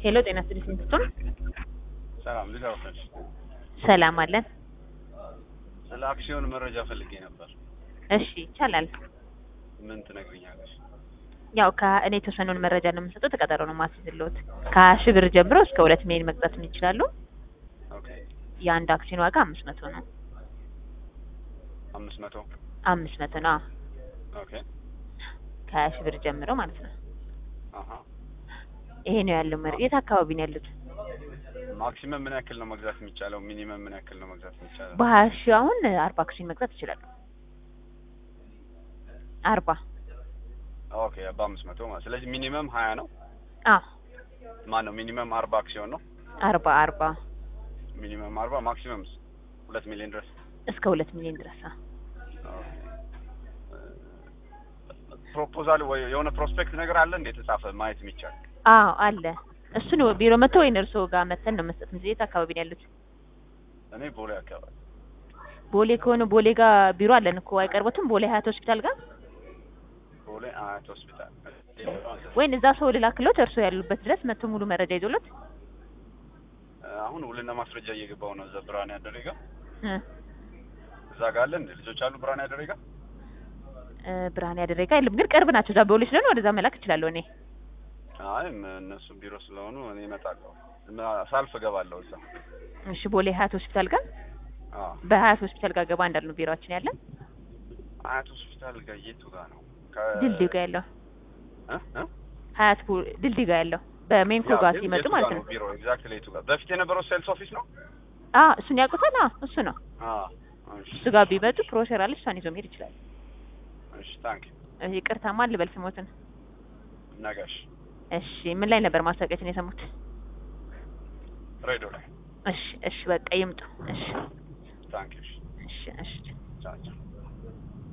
ሄሎ ጤና ይስጥልኝ ስንትቱን ሰላም ልጅ አውቀሽ ሰላም አለን። ስለ አክሲዮን መረጃ ፈልጌ ነበር። እሺ ይቻላል። ምን ትነግሪኛለሽ? ያው ከእኔ የተወሰነውን መረጃ ነው የምሰጠው። ተቀጠሮ ነው ማስይዝልዎት። ከሀያ ሺህ ብር ጀምሮ እስከ ሁለት ሚሊዮን መግዛት ይችላሉ። ኦኬ የአንድ አክሲዮን ዋጋ አምስት መቶ ነው። አምስት መቶ አምስት መቶ ነው። ኦኬ ከሀያ ሺህ ብር ጀምሮ ማለት ነው። አሀ ይሄ ነው ያለው መረ የት አካባቢ ነው ያሉት? ማክሲመም ምን ያክል ነው መግዛት የሚቻለው? ሚኒመም ምን ያክል ነው መግዛት የሚቻለው? በሀያ ሺህ አሁን አርባ አክሲዮን መግዛት ይችላሉ። አርባ ኦኬ በአምስት መቶ ማለት ስለዚህ ሚኒመም ሀያ ነው። አዎ ማን ነው ሚኒመም አርባ አክሲዮን ነው። አርባ አርባ ሚኒመም አርባ ማክሲመም ሁለት ሚሊዮን ድረስ እስከ ሁለት ሚሊዮን ድረስ አ ፕሮፖዛል ወይ የሆነ ፕሮስፔክት ነገር አለ እንዴ የተጻፈ ማየት የሚቻል? አዎ አለ። እሱን ቢሮ መጥቶ ወይን እርስዎ ጋር መተን ነው መስጠት እንጂ የት አካባቢ ነው ያሉት? እኔ ቦሌ አካባቢ ቦሌ ከሆነ ቦሌ ጋር ቢሮ አለን እኮ አይቀርቦትም? ቦሌ ሀያት ሆስፒታል ጋር ቦሌ አያት ሆስፒታል ወይን እዛ ሰው ልላክሎት እርስዎ ያሉበት ድረስ መጥቶ ሙሉ መረጃ ይዞሎት አሁን ውልና ማስረጃ እየገባው ነው። እዛ ብርሃን ያደረጋ እ እዛ ጋር አለ እንዴ ልጆች አሉ ብርሃን ያደረጋ እ ብርሃን ያደረጋ የለም ግን ቅርብ ናቸው። እዛ ቦሌ ስለሆነ ወደዛ መላክ እችላለሁ እኔ። አይ ም- እነሱ ቢሮ ስለሆኑ እኔ እመጣለሁ። እና ሳልፍ እገባለሁ እዛ። እሺ ቦሌ ሀያት ሆስፒታል ጋር አዎ በሀያት ሆስፒታል ጋር ገባ እንዳሉ ነው ቢሮአችን ያለን አያት ሆስፒታል ጋር የቱ ጋር ነው? ከ- ድልድዩ ጋር ያለው እ? እ? ሀያት ቡ- ድልድዩ ጋር ያለው በሜንኮ ያ፣ ጋር ግን ሲመጡ የቱ ማለት ጋር ነው። ቢሮ ኤግዛክትሊ የቱ ጋር? በፊት የነበረው ሴልስ ኦፊስ ነው? አ እሱን ያውቁታል? አዎ እሱ ነው። አዎ እሺ እሱ ጋር ቢመጡ ፕሮሸር አለች እሷን ይዞ መሄድ ይችላል። እሺ ታንክ እሺ ይቅርታ ማን ልበል ስሞትን? ነጋሽ እሺ ምን ላይ ነበር ማስታወቂያችን የሰሙት? ሬዲዮ ላይ እሺ እሺ በቃ ይምጡ። እሺ ታንክ ዩ እሺ እሺ ቻው ቻው